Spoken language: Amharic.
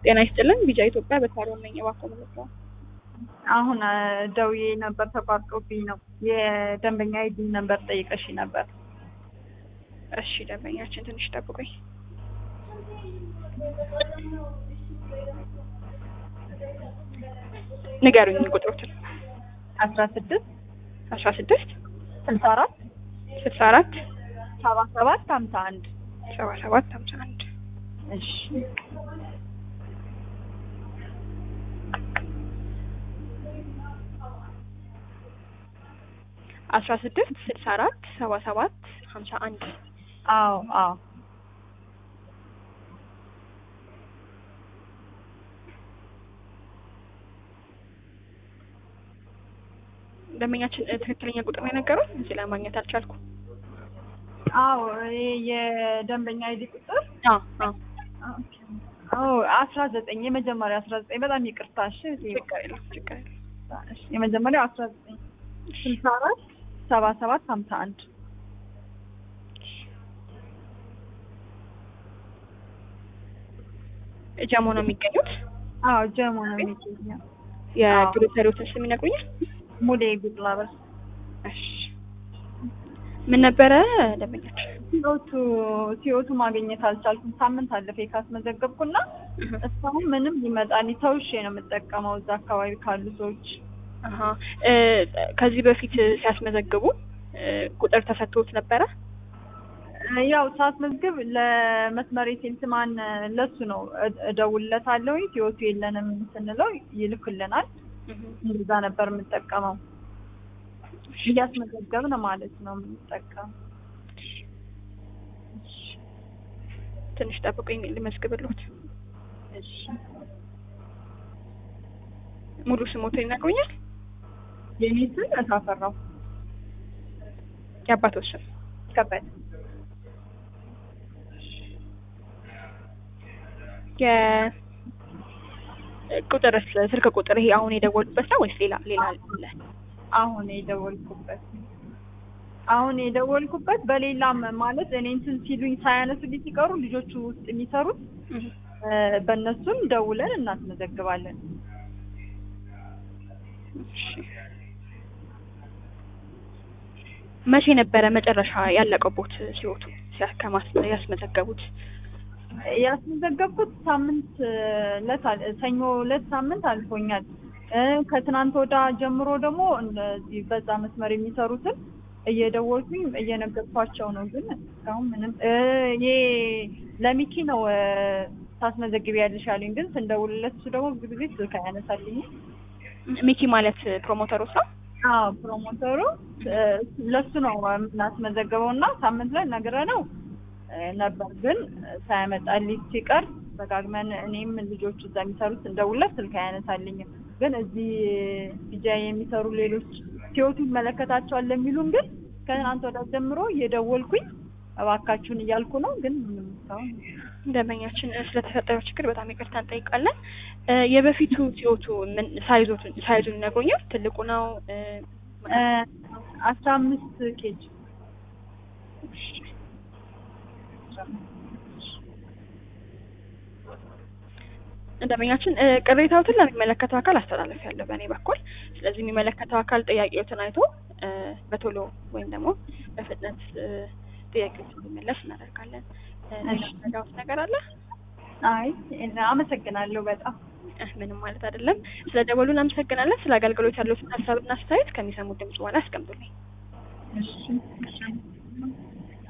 ጤና ይስጥልን ቢጃ ኢትዮጵያ በሳሎን ነኝ። እባክዎ መለስ ነው። አሁን ደውዬ ነበር ተቋርጦብኝ ነው። የደንበኛ አይዲ ነበር ጠይቀሽ ነበር። እሺ ደንበኛችን ትንሽ ጠብቁኝ። ንገሩኝ ቁጥሮትን። አስራ ስድስት አስራ ስድስት ስልሳ አራት ስልሳ አራት ሰባ ሰባት ሀምሳ አንድ ሰባ ሰባት ሀምሳ አንድ እሺ አስራ ስድስት ስልሳ አራት ሰባ ሰባት ሀምሳ አንድ አዎ አዎ ደንበኛችን እ፣ ትክክለኛ ቁጥር ነው የነገሩኝ። እዚህ ላይ ማግኘት አልቻልኩም። አዎ ይሄ የደንበኛ አይዲ ቁጥር አዎ አዎ አዎ አስራ ዘጠኝ የመጀመሪያ አስራ ዘጠኝ በጣም ይቅርታ እሺ ችግር የለም ችግር የለም። እሺ፣ የመጀመሪያው አስራ ዘጠኝ ስልሳ አራት ሰባ ሰባት ሀምሳ አንድ ጀሞ ነው የሚገኙት። አዎ ጀሞ ነው የሚገኘው የግሮሰሪዎትን ስም ይነግሩኛል? ሙሌ ጉድላበር እሺ ምን ነበረ ደንበኛችን? ሲኦቱ ሲኦቱ ማግኘት አልቻልኩም። ሳምንት አለፈ ካስመዘገብኩና እስካሁን ምንም ሊመጣልኝ ተውሼ ነው የምጠቀመው እዛ አካባቢ ካሉ ሰዎች። አሀ እ፣ ከዚህ በፊት ሲያስመዘግቡ እ፣ ቁጥር ተሰጥቶት ነበረ? ያው ሳስመዝግብ ለመስመር ሴልስማን ለሱ ነው እ- እደውልለታለሁ። ሲኦቱ የለንም ስንለው ይልክልናል። እንደዛ ነበር የምጠቀመው። እያስመዘገብን ማለት ነው የምንጠቀመው። ትንሽ ጠብቁኝ ልመዝግብልዎት። እሺ ሙሉ ስሞቶ ይነግሩኛል? የኔ ስም እታፈራው የአባቶች ስም ከበደ የቁጥር ስልክ ቁጥር ይሄ አሁን የደወሉበት ነው ወይስ ሌላ ሌላ አለ? አሁን የደወልኩበት አሁን የደወልኩበት በሌላም ማለት እኔ እንትን ሲሉኝ ሳያነሱልኝ ሲቀሩ ልጆቹ ውስጥ የሚሰሩት እህ፣ እ፣ በእነሱም ደውለን እናስመዘግባለን። እሺ። መቼ ነበረ መጨረሻ ያለቀቦት ሲወቱ ሲያ- ከማስ- ያስመዘገቡት? ያስመዘገብኩት ሳምንት ለት ሰኞ ለት ሳምንት አልፎኛል። እ፣ ከትናንት ወዳ ጀምሮ ደግሞ እንደዚህ በዛ መስመር የሚሰሩትን እየደወልኩኝ እየነገርኳቸው ነው። ግን እስካሁን ምንም እ፣ ይሄ ለሚኪ ነው እ፣ ታስመዘግቢ ያለሽ አሉኝ። ግን ስንደውልለት እሱ ደግሞ ብዙ ጊዜ ስልክ አያነሳልኝም። ሚኪ ማለት ፕሮሞተሮች ነው? አዎ ፕሮሞተሩ እ፣ ለሱ ነው የምናስመዘግበው እና ሳምንት ላይ ነግረነው እ፣ ነበር ግን ሳያመጣልኝ ሲቀር ደጋግመን እኔም ልጆቹ እዛ የሚሰሩት ስንደውልለት ስልክ አያነሳልኝም። ግን እዚህ ቢጃ የሚሰሩ ሌሎች ሲወቱ ይመለከታቸዋል ለሚሉን ግን ከትናንት ወዲያ ጀምሮ እየደወልኩኝ እባካችሁን እያልኩ ነው። ግን ምንም እስካሁን ደንበኛችን ስለተፈጠረው ችግር በጣም ይቅርታ እንጠይቃለን። እ፣ የበፊቱ ሲወቱ ምን ሳይዞቱን ሳይዙን ይነግሩኛል? ትልቁ ነው እ፣ እ፣ አስራ አምስት ኬጅ ደንበኛችን እ፣ ቅሬታዎትን ለሚመለከተው አካል አስተላለፊያለሁ በእኔ በኩል። ስለዚህ የሚመለከተው አካል ጥያቄዎትን አይቶ እ፣ በቶሎ ወይም ደግሞ በፍጥነት እ፣ ጥያቄዎችን እንዲመለስ እናደርጋለን። እ፣ ሌላ እሺ። የሚረዳዎት ነገር አለ? አይ አመሰግናለሁ በጣም እ፣ ምንም ማለት አይደለም። ስለ ደወሉ እናመሰግናለን። ስለ አገልግሎት ያለዎትን ሀሳብና አስተያየት ከሚሰሙት ድምጽ በኋላ አስቀምጡልኝ። እሺ እሺ